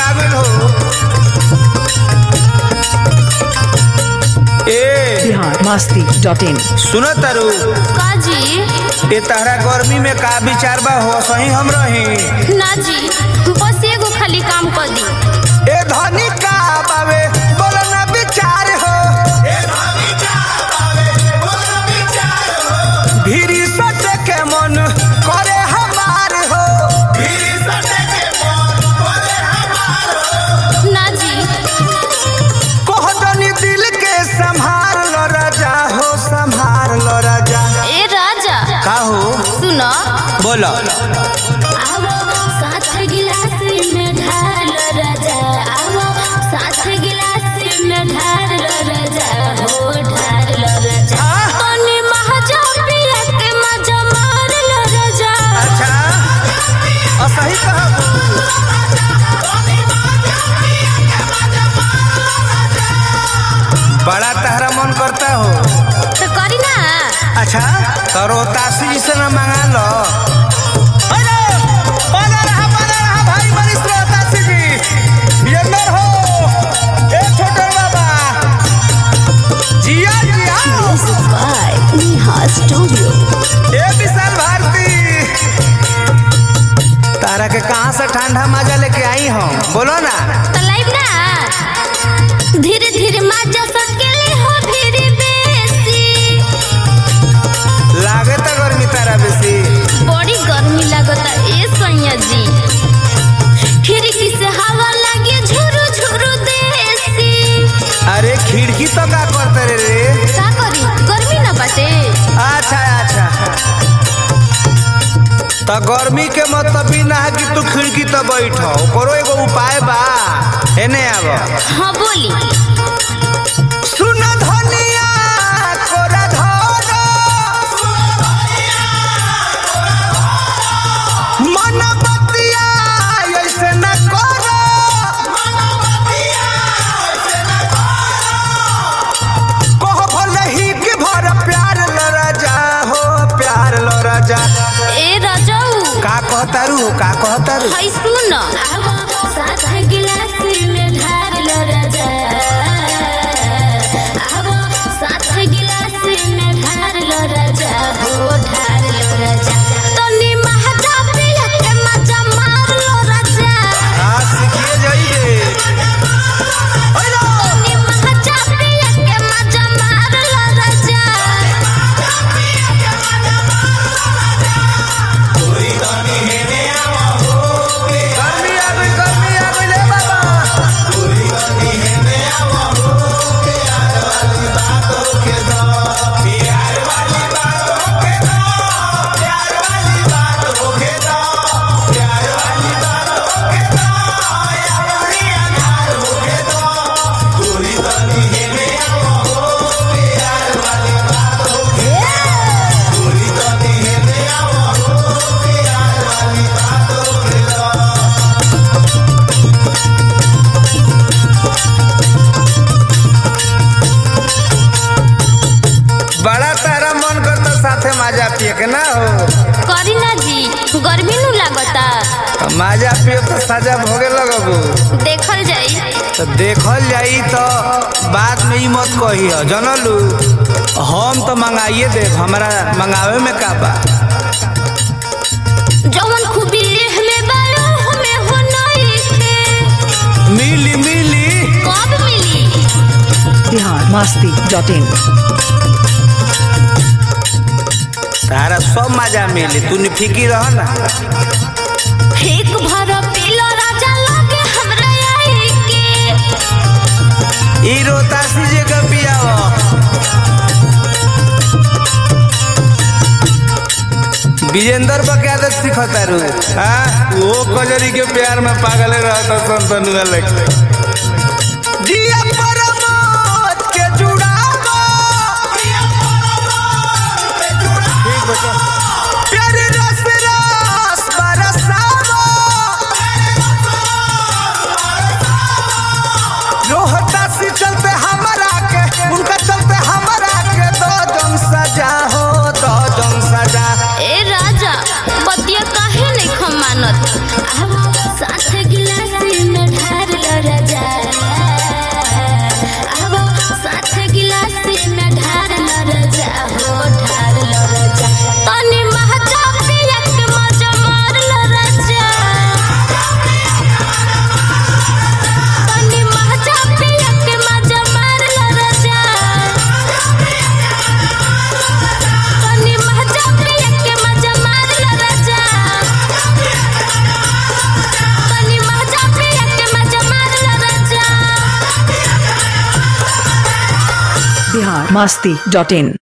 आ गइल हो ए बिहार मस्ती डॉट इन सुनो तारू का जी ए तहरा गर्मी में का विचार बा हो सही हम रही ना जी बस एगो खाली काम कर दी ए धनी का बावे बोलो ना विचार हो भीरी सटे के मन करे हमार हो ना जी कोहदनी दिल के संभार लो राजा हो संभार लो राजा ए राजा का हो सुनो बोलो आवो साथ गिलास में ढाल राजा आवो साथ गिलास में ढाल राजा हो ढाल राजा तनी महाजा पिया के मजा मार लो राजा अच्छा असही कहब बड़ा तहरा मन करता हो तो करी ना अच्छा तो रोतासी से न मंगा लो अरे, बना रहा, बना रहा, भाई मनीष रोहतासी जी। बियंदर हो, ए छोटे बाबा। जिया, जिया। बाय नेहा स्टूडियो ए विशाल भारती तारा के कहाँ से ठंडा मजा लेके आई हम बोलो ना तो लाइव ना धीरे धीरे मजा सकेली हो धीरे बेसी लागे तो गर्मी तारा बेसी बड़ी गर्मी लगता ए सैया जी खिड़की से हवा लगे झुरु झुरु देसी अरे खिड़की तो का करते रे रे का करी गर्मी ना बाटे अच्छा अच्छा तो गर्मी के मतलब ई ना है कि तू खिड़की तो बैठ ओकरो एगो उपाय बा एने आब हाँ बोली सुन धनिया कोरा धर मन बतिया ऐसे न कर कहो भले ही कि भर प्यार लड़ा जा हो प्यार लड़ा जा ए राजाऊ का कहतारू का कहतारू हाय सुन साथ गिलास में ढार लो राजा आवो साथ गिलास में ढार लो राजा हो ढार लो राजा तनी महजा पिया के मजा मार लो राजा हाँ सीखिए जाइए तनी महजा पिया के मजा मार लो राजा गर्मी आ गई गर्मी आ गई ले बाबा बड़ा तारा मन करता साथे माजा पिए के ना हो करी ना जी गर्मी नु लागता माजा पिए तो साजा भोगे लगबू देखल जाई तो देखल जाई तो बाद में ई मत कही जनलू हम तो मंगाइए दे हमारा मंगावे में का बा जवन खूबी हमें बालो हमें हो नहीं के मिली मिली कब मिली बिहार मस्ती डॉट इन तारा सब मजा मिली तू फिकी रह ना एक भर पीलो राजा लगे हमरा आई के ई रोतासी जे का पियाव विजेंदर बा क्या आदत सिखता रू हाँ वो कजरी के प्यार में पागल रहता संतनुआ लगे जिया परमोत के जुड़ावा ठीक बता प्यारे रस रस बरसावा रोहता से चलते हमारा के उनका चलते हमारा के दो जन सजा हो दो जन सजा ए राजा बतिया काहे नहीं खमानत आवो साथ गिलास में ढार masti.in